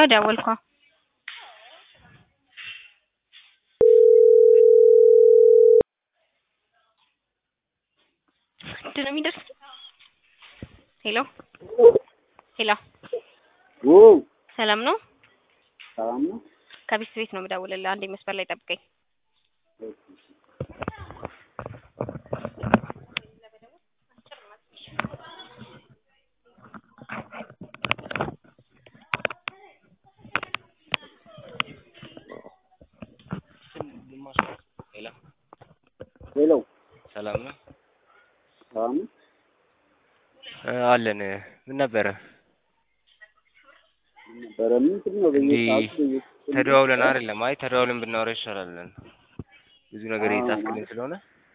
ይኸው ደወልኳ። ምንድን ነው የሚደርስ? ሄሎ ሄሎ፣ ውይ ሰላም ነው? ሰላም ነው። ከቤት ቤት ነው የምደውልልህ። አንዴ መስመር ላይ ጠብቀኝ። ሄሎ ሄሎ ሰላም ነው ሰላም ነው። እ አለን ምን ነበረ? ምን ነበረ? ምንድን ነው እንዲህ በየሰዓቱ በየሰዓቱ ተደዋውለን አይደለም። አይ ተደዋውለን ብናወራ ይሻላል። ብዙ ነገር አዎ፣ እየጻፍክልን ማለት- ስለሆነ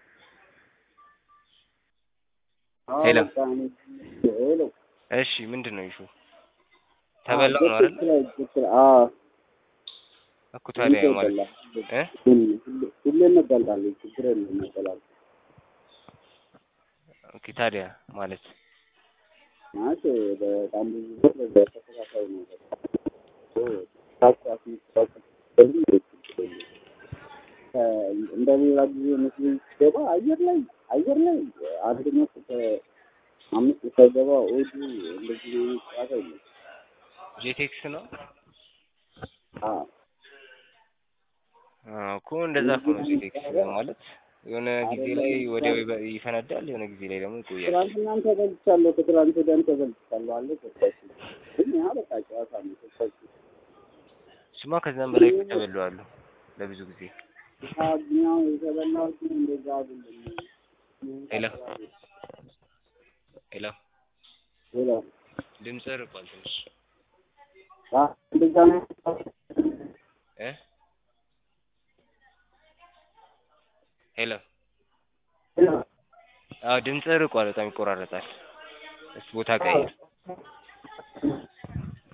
አዎ፣ ሄሎ። በቃ እኔ- ሄሎ እሺ ምንድን ነው ይሹ? ተበላው ነው አይደል? ትክክል ትክክል። አዎ እኮ ታዲያ ሁሌ ማለት ይበላል። እ ሁሌ- ሁሌ እንበላለን። ችግር የለም እንበላለን። ኦኬ ታዲያ ማለት ማለት በጣም ብዙ ብር በተከታታይ ነው። ታክሲ አስመጣሁ። እንደ ሌላ ጊዜ መስሎኝ ስገባ አየር ላይ አየር ላይ አንደኛው አምስት ሳይገባ ኦዱ እንደዚህ ጨዋታ የለም። ጄቴክስ ነው አዎ አዎ እኮ እንደዛ እኮ ነው ጄቴክስ ማለት የሆነ ጊዜ ላይ ወዲያው ይበ- ይፈነዳል፣ የሆነ ጊዜ ላይ ደግሞ ይቆያል። ትናንትናም ተበልቻለሁ፣ ከትናንት ወዲያም ተበልቻለሁ አለ ገባች። ግን ያ በቃ ጨዋታ ነው። ገባች። ስማ ከዛም በላይ እኮ ተበለዋሉ ለብዙ ጊዜ። ኛው የተበላው ግን እንደዛ አይደለም። ሄሎ ሄሎ ሌላ ድምፅህ ርቋል ትንሽ አ እንደዛ ነው። እ ሄሎ ሌላ አዎ ድምፅህ ርቋል፣ በጣም ይቆራረጣል። እስኪ ቦታ ቀይር።